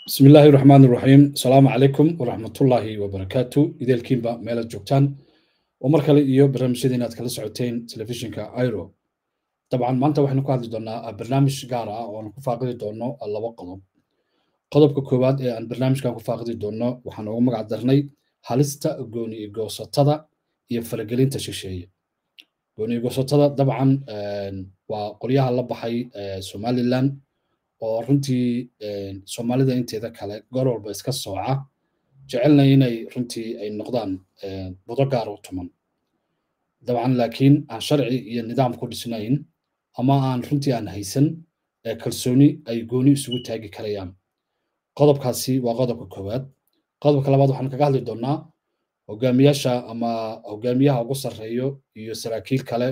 bismi illaahi raxmaan iraxiim asalaamu calaykum waraxmatullaahi wabarakaatu ideelkiinba meelaad joogtaan oo mar kale iyo barnaamijyada inaad kala socoteen telefishinka iro dabcan maanta waxaynu ku hadli doonaa barnaamij gaar ah oo aan ku faaqidi doono laba qodob qodobka koowaad ee aan barnaamijkan ku faaqidi doono waxaan ugu magac darnay halista gooni goosatada iyo faragelinta shisheeye gooni goosatada dabcan waa qolyaha la baxay somalilan oo runtii soomaalida inteeda kale goor walba iska sooca jecelna inay runtii ay noqdaan budo gaar u tuman dabcan laakiin aan sharci iyo nidaam ku dhisnayn ama aan runtii aan haysan kalsooni ay gooni isugu taagi karayaan qodobkaasi waa qodobka koowaad qodobka labaad waxaan kaga hadli doonaa hogaamiyaasha ama hogaamiyaha ugu sarreeyo iyo saraakiil kale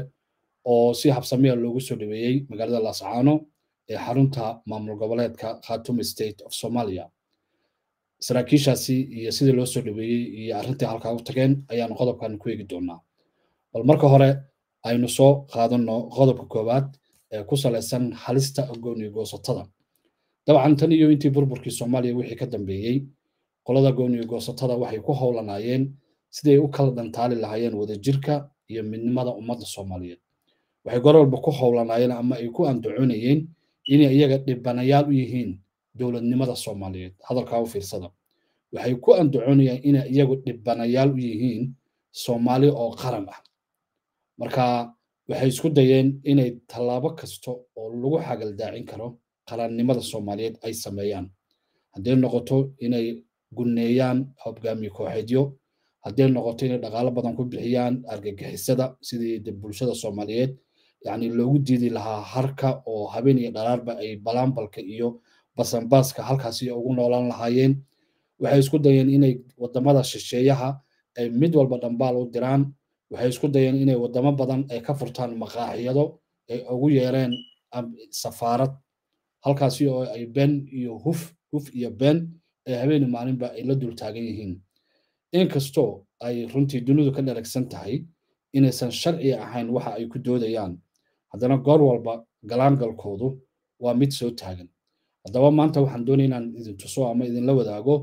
oo si habsamiya loogu soo dhaweeyey magaalada laascaano ee xarunta maamul goboleedka khartoum state of somalia saraakiishaasi iyo sidii loo soo dhaweeyey iyo arrintii halkaa u tageen ayaanu qodobkan ku eegi doonaa bal marka hore aynu soo qaadano qodobka koowaad ee ku salaysan halista gooni goosatada dabcan tan iyo intii burburkii soomaaliya wixii ka dambeeyey qolada gooni goosatada waxay ku howlanaayeen siday u kala dhantaali lahaayeen wadajirka iyo midnimada ummadda soomaaliyeed waxay gor walba ku howlanaayeen ama ay ku andacoonayeen inay iyaga dhibanayaal u yihiin dowladnimada soomaaliyeed hadalkaa u fiirsada waxay ku andacoonayaan inay iyagu dhibanayaal u yihiin soomaali oo qaran ah marka waxay isku dayeen inay tallaabo kasta oo lagu xagaldaacin karo qarannimada soomaaliyeed ay sameeyaan hadday noqoto inay gunneeyaan hoggaamiye kooxeedyo hadday noqoto inay dhaqaalo badan ku bixiyaan argagixisada sidii bulshada soomaaliyeed yani loogu diidi lahaa harka oo habeen iyo dharaarba ay balaambalka iyo basanbaaska halkaasi ugu noolaan lahaayeen waxay isku dayeen inay wadamada shisheeyaha ay mid walba dhambaal u diraan waxay isku dayeen inay wadamo badan ay ka furtaan maqaaxiyado ay ugu yeereen safaarad halkaasi oo ay been iyo huf huf iyo been ee habeeni maalinba ay la dul taagan yihiin inkastoo ay runtii dunidu ka dharagsan tahay inaysan sharci ahayn waxa ay ku doodayaan haddana goor walba galaangalkoodu waa mid soo taagan haddaba maanta waxaan doonaya inaan idin tuso ama idinla wadaago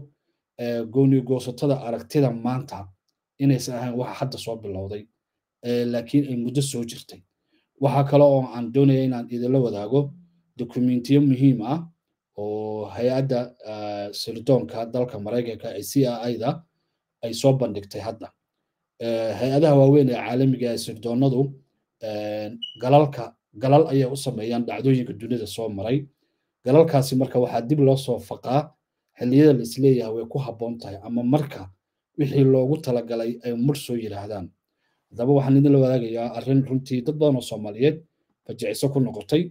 gooni goosatada aragtida maanta inaysan ahayn waxa hadda soo bilowday laakiin ay muddo soo jirtay waxa kale oo aan doonaya inaan idinla wadaago dokumentiyo muhiim ah oo hay-adda sirdoonka dalka maraykanka ee c i da ay soo bandhigtay hadda hay-adaha waaweyn ee caalamiga ee sirdoonadu galalka galal ayay u sameeyaan dhacdooyinka dunida soo maray galalkaasi marka waxaa dib loo soo faqaa xilliyada la isleeyahay way ku habboon tahay ama marka wixii loogu talagalay ay mur soo yidhaahdaan haddaba waxaan idinla wadaagayaa arrin runtii dad badan oo soomaaliyeed fajiciso ku noqotay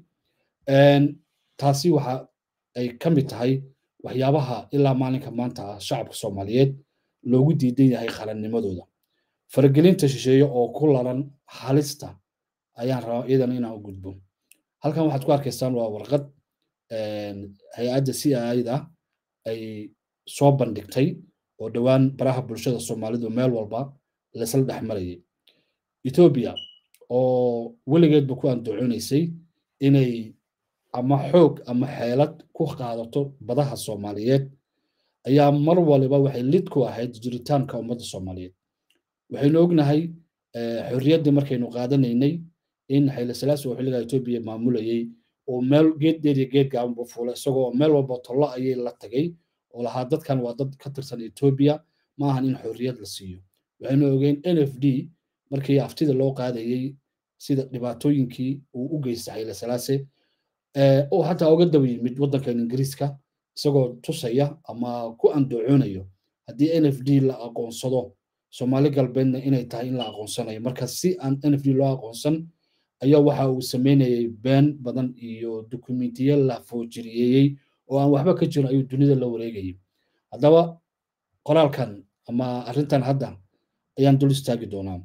taasi waxa ay ka mid tahay waxyaabaha ilaa maalinka maanta ah shacabka soomaaliyeed loogu diidan yahay qarannimadooda faragelinta shisheeye oo ku laran halista ayaan rabaa iyadan inaan u gudbo halkan waxaad ku arkaysaan waa warqad hay-adda c i da ay soo bandhigtay oo dhowaan baraha bulshada soomaalidu meel walba laysla dhex marayay etoobiya oo weligeedba ku andacoonaysay inay ama xoog ama xeelad ku qaadato badaha soomaaliyeed ayaa mar waliba waxay lid ku ahayd jiritaanka ummadda soomaaliyeed waxaynu ognahay xorriyaddii markaynu qaadanaynay in xayla salaasi oo xilligaa etoobiya maamulayay oo meel geed dheer iyo geed gaabanba fuula isagoo meel walba tollo ayay la tagay oo lahaa dadkan waa dad ka tirsan etoobiya ma ahan in xorriyad la siiyo waxaynu ogeen n f d markii aftida loo qaadayey sida dhibaatooyinkii uu u geystay xayla salaase oo xataa uga daba yimid waddankan ingiriiska isagoo tusaya ama ku andacoonayo haddii n f d la aqoonsado soomaali galbeedna inay tahay in la aqoonsanayo marka si aan n f d loo aqoonsan ayaa waxa uu sameynayay been badan iyo dokumentiyo la foojiriyeeyey oo aan waxba ka jirin ayuu dunida la wareegayay haddaba qoraalkan ama arrintan hadda ayaan dul istaagi doonaa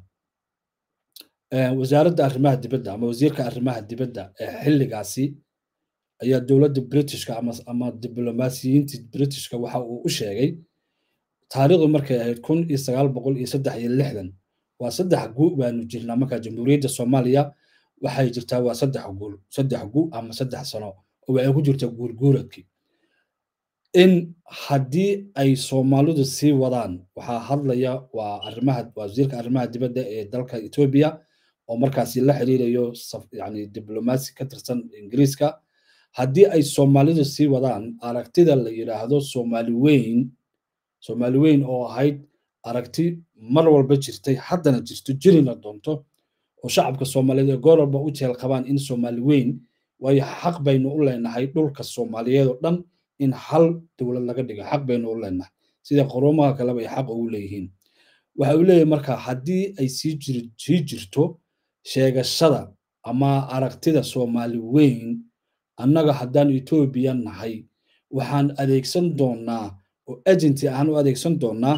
wasaaradda arrimaha dibadda ama wasiirka arrimaha dibadda ee xilligaasi ayaa dowladda britishka ama ama diblomaasiyiinta britishka waxa uu u sheegay taariikhdu markay ahayd kun iyo sagaal boqol iyo saddex iyo lixdan waa saddex gu baanu jirnaa markaa jamhuuriyadda soomaaliya waxay jirtaa waa saddex guul saddex gu ama saddex sano oo waxay ku jirtaa guurguuradkii in haddii ay soomaalidu sii wadaan waxaa hadlaya waa arrimaha wasiirka arrimaha dibadda ee dalka etoobiya oo markaasi la xiriirayo yani diblomaasi ka tirsan ingiriiska haddii ay soomaalidu sii wadaan aragtida la yidhaahdo soomaali weyn soomaali weyn oo ahayd aragti mar walba jirtay haddana jirto jirina doonto oo shacabka soomaaliyeed ee goor walba u jeel qabaan in soomaali weyn waayo xaq baynu u leenahay dhulka soomaaliyeed oo dhan in hal dowlad laga dhigo xaq baynu u leenahay sida qoroomaha kaleba ay xaq ugu leeyihiin waxa uu leeyahay marka haddii ay sii jir sii jirto sheegashada ama aragtida soomaali weyn annaga haddaan etoobiya nahay waxaan adeegsan doonaa oo agency ahaan u adeegsan doonaa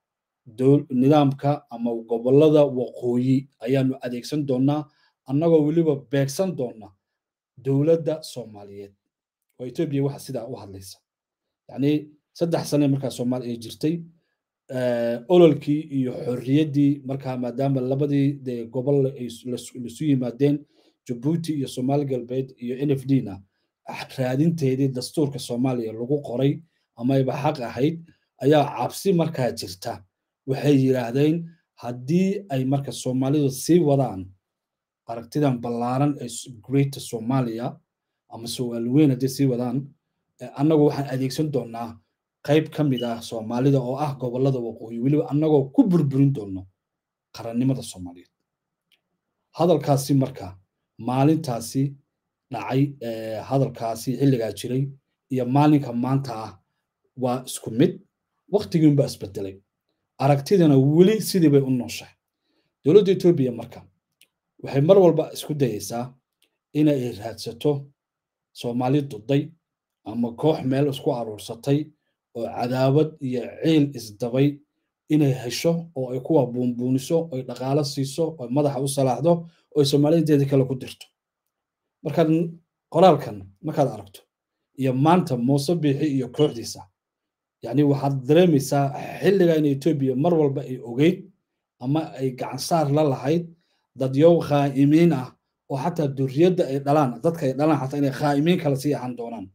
nidaamka ama gobollada waqooyi ayaanu adeegsan doonaa annagoo weliba beegsan doona dowladda soomaaliyeed oo etoobiya waxa sidaa u hadlaysa yacni saddex sane markaa soomaaliya ay jirtay ololkii iyo xorriyaddii markaa maadaama labadii dee gobol lasu yimaadeen jabuuti iyo soomaali galbeed iyo n f d na raadinteedii dastuurka soomaaliya lagu qoray amayba xaq ahayd ayaa cabsi markaa jirta waxay yidhaahdeen haddii ay marka soomaalidu sii wadaan aragtidan ballaaran ee greater somalia ama soomaali weyn haddii sii wadaan annagu waxaan adeegsan doonaa qayb ka mid ah soomaalida oo ah gobollada waqooyi weliba annagoo ku burburin doono qarannimada soomaaliyeed hadalkaasi marka maalintaasi dhacay hadalkaasi xilligaa jiray iyo maalinka maanta ah waa isku mid waktigiinbaa isbedelay aragtidana weli sidii bay u nooshahay dowladda etoobiya marka waxay mar walba isku dayeysaa inay raadsato soomaali duday ama koox meel isku aruursatay oo cadaawad iyo ciil isdabay inay hesho oo ay kuwa buunbuuniso oy dhaqaalo siiso oy madaxa u salaaxdo oo ay soomaalideedii kale ku dirto markaad qoraalkan markaad aragto iyo maanta muuse biixi iyo kooxdiisa yacni waxaad dareemaysaa xilligan etoobiya mar walba ay ogeyd ama ay gacansaar la lahayd dadyow khaa'imiin ah oo xataa duriyadda ay dhalaan dadka ay dhalaan xataa inay khaa'imiin kale sii ahaan doonaan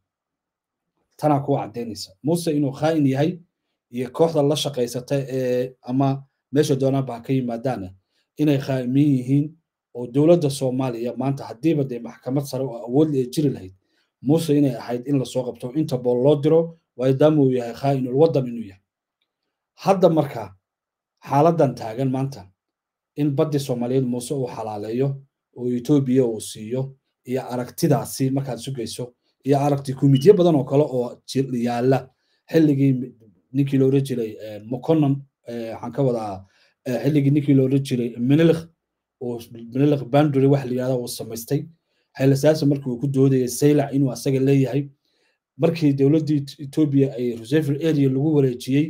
tanaa kuwa caddaynaysa muuse inuu khaa'in yahay iyo kooxda la shaqaysata ee ama meesha doonaanba ha ka yimaadaana inay khaa'imiin yihiin oo dowladda soomaaliya maanta haddiiba dee maxkamad sare oo awood ee jiri lahayd muuse inay ahayd in lasoo qabto interpol loo diro maadaama uu yahay khaa'inul waddan inuu yahay hadda marka xaaladan taagan maanta in baddi soomaaliyeed muuse uu xalaaleeyo oo etoobiya uu siiyo iyo aragtidaasi markaad sugayso iyo aragti kumidyo badan oo kale oo yaalla xilligii ninkii loola jiray moconon waxaan ka wadaa xilligii ninkii loola jiray minilikh oo minilikh banduri wax la yidhahda uu samaystay xaylasaasa markii uu ku doodayay saylac inuu asaga leeyahay markii dowladdii etoobiya ay reserve area lagu wareejiyey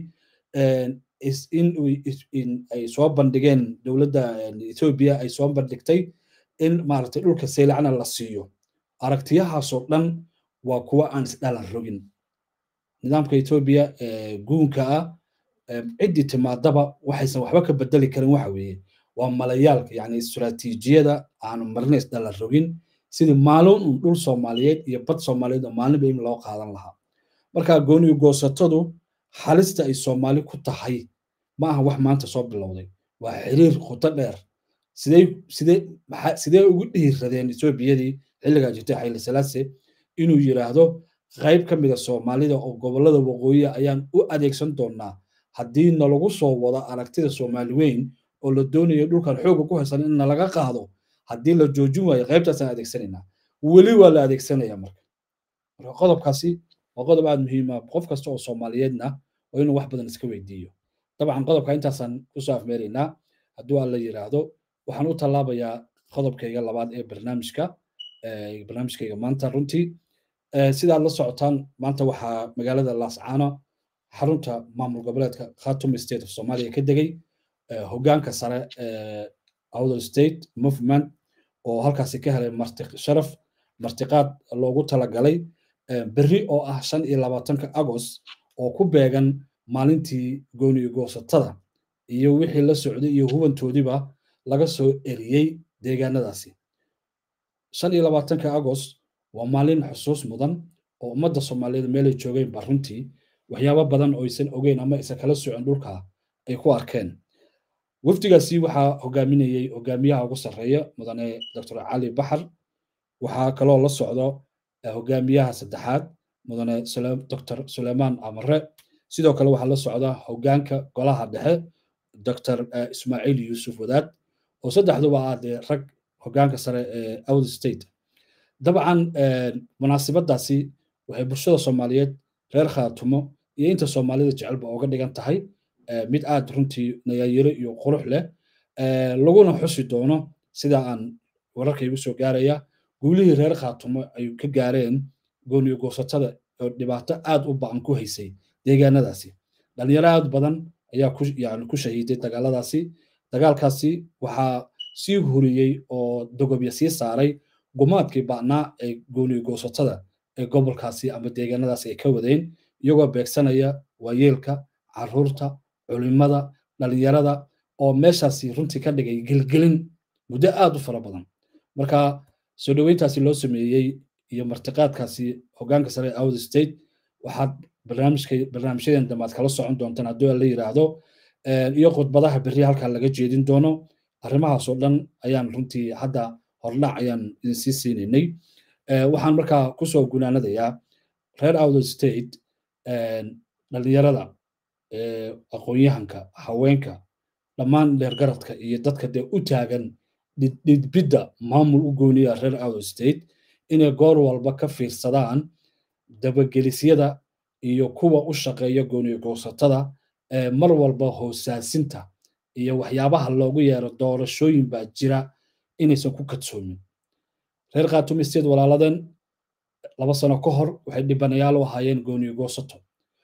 in ay soo bandhigeen dowladda etoobiya ay soo bandhigtay in maaragtay dhulka saylacna la siiyo aragtiyahaasoo dhan waa kuwa aan isdhalan rogin nidaamka etoobiya guunka ah ciddii timaadaba waxaysan waxba ka bedeli karin waxa weeye waa malayaalka yacni istiraatiijiyada aanu marna isdhalan rogin sidii maalin un dhul soomaaliyeed iyo bad soomaaliyeed oo maalinba in loo qaadan lahaa marka gooniyo goosatadu halista ay soomaali ku tahay ma aha wax maanta soo bilowday waa xiriir khuto dheer sidee sidee maxaa sidee ugu dhiiradeen etoobiyadii xilligaa jirtay xayli salaase inuu yidhaahdo qayb ka mida soomaalida oo gobollada waqooyi ayaan u adeegsan doonaa haddii nalagu soo wado aragtida soomaali weyn oo la doonayo dhulkan xooga ku haysan in nalaga qaado haddii la joojin waayo qaybtaasaan adeegsanaynaa weli waa la adeegsanaya marka marka qodobkaasi waa qodob aada muhiima qof kasta oo soomaaliyeedna waa inuu wax badan iska weydiiyo dabcan qodobka intaasaan kusoo afmeeraynaa hadduu alla yidhaahdo waxaan u tallaabayaa qodobkayga labaad ee barnaamijka barnaamijkayga maanta runtii sidaad la socotaan maanta waxaa magaalada laascaano xarunta maamul goboleedka khatum state of somalia ka degay hoggaanka sare outer state movement oo halkaasi ka helay marti sharaf martiqaad loogu talagalay berri oo ah shan iyo labaatanka agost oo ku beegan maalintii gooniyo goosatada iyo wixii la socday iyo hubantoodiiba laga soo eriyey deegaanadaasi shan iyo labaatanka agost waa maalin xusuus mudan oo ummadda soomaaliyeed meelay joogeen ba runtii waxyaabo badan oo aysan ogeyn ama aysan kala socon dhulka ay ku arkeen wafdigaasi waxaa hogaaminayey hogaamiyaha ugu sarreeya mudane dr cali baxar waxaa kaloo la socdo hogaamiyaha saddexaad mudane dr suleymaan amare sidoo kale waxaa la socda hogaanka golaha dhexe dr ismaaciil yuusuf wadaad oo saddexduba ah dee rag hogaanka sare ee out state dabcan munaasibadaasi waxay bulshada soomaaliyeed reer khaatumo iyo inta soomaalida jecelba oga dhigan tahay mid aad runtii nayaayiro iyo qurux leh laguna xusi doono sida aan wararka igu soo gaaraya guulihii reer khaatumo ay ka gaareen gooniyo goosatada oo dhibaato aad u ba'an ku haysay deegaanadaasi dhalinyaro aad badan ayaa ku yani ku shahiiday dagaaladaasi dagaalkaasi waxaa sii huriyey oo dogobya sii saaray gumaadkii ba'naa ee gooniyo goosatada ee gobolkaasi ama deegaanadaasi ay ka wadeen iyagoo beegsanaya waayeelka caruurta culimada dhalinyarada oo meeshaasi runtii ka dhigay gelgelin muddo aad u fara badan marka soo dhoweyntaasi loo sameeyey iyo martiqaadkaasi hogaanka sare out state waxaad barnaamijka barnaamijyadan dambaad kala socon doontaan haddii la yiraahdo iyo khudbadaha berri halkaa laga jeedin doono arrimahaasoo dhan ayaan runtii hadda hordhac ayaan idinsii siinaynay waxaan markaa kusoo gunaanadayaa reer out state dhalinyarada aqoon-yahanka haweenka dhammaan dheergaradka iyo dadka dee u taagan dhidbidda maamul u gooniya reer out state inay goor walba ka fiirsadaan dabagelisyada iyo kuwa u shaqeeya gooniyo goosatada ee mar walba hoosaasinta iyo waxyaabaha loogu yeero doorashooyin baa jira inaysan ku kadsoomin reer khaatumi state walaaladeen laba sano ka hor waxay dhibanayaal u ahaayeen gooniyo goosato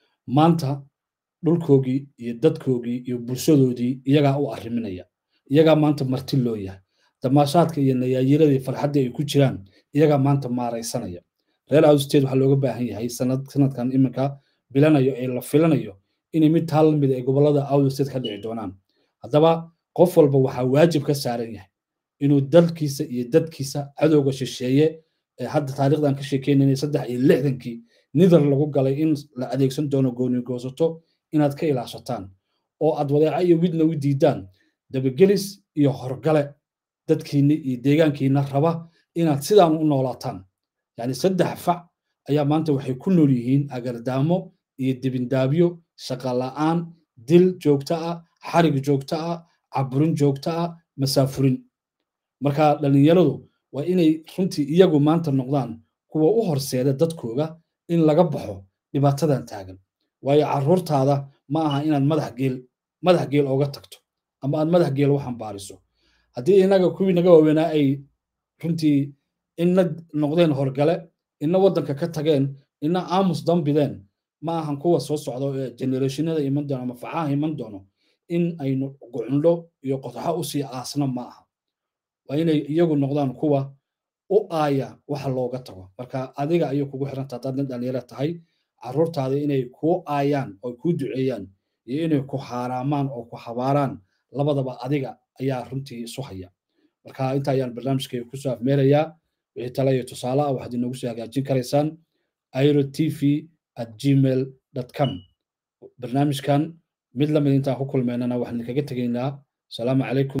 maanta dhulkoogii iyo dadkoogii iyo bulshadoodii iyagaa u arriminaya iyagaa maanta marti loo yahay damaashaadka iyo nayaayiradii farxaddii ay ku jiraan iyagaa maanta maaraysanaya reer outstate waxaa looga baahan yahay sanadkan iminka bilanayo ee la filanayo inay mid taa lamid ay gobolada outstate ka dhici doonaan haddaba qof walba waxaa waajib ka saaran yahay inuu dalkiisa iyo dadkiisa cadowga shisheeye ee hadda taarikhdan ka sheekeynayna saddex iyo lixdankii nidar lagu galay in la adeegsan doono gooni goosato inaad ka ilaashataan oo aad wadeeca iyo widna u diidaan dabagelis iyo horgale dadkiinna iyo deegaankiina raba inaad sidaan u noolaataan yani saddex fac ayaa maanta waxay ku nool yihiin agardaamo iyo dibindaabyo shaqa la'aan dil joogto ah xarig joogto ah caburin joogto ah masaafurin marka dhallinyaradu waa inay runtii iyagu maanta noqdaan kuwa u horseeda dadkooga in laga baxo dhibaatadan taagan waayo carruurtaada ma aha inaad madax geel madax geel ooga tagto ama aad madax geel u xambaariso haddii inaga kuwii naga waaweynaa ay runtii ina noqdeen horgale ina waddanka ka tageen ina aamus dambideen ma ahan kuwa soo socdo ee generationada iman doono ama facaha iman doono in aynu gucundho iyo qodxo usii aasna ma aha waa inay iyagu noqdaan kuwa u aaya waxa looga tago marka adiga ayay kugu xiranta haddaad nin dhalinyaro tahay carruurtaada inay kuu aayaan oo kuu duceeyaan iyo inay ku haaraamaan oo ku habaaraan labadaba adiga ayaa runtii isu haya marka inta ayaan barnaamijkayga kusoo afmeerayaa wixii tala iyo tusaale ah waxaad inoogu soo hagaajin karaysaan airo t v at gmail com barnaamijkan mid lamid intaan ku kulmeynana waxaan idinkaga tegaynaa asalaamu calaykum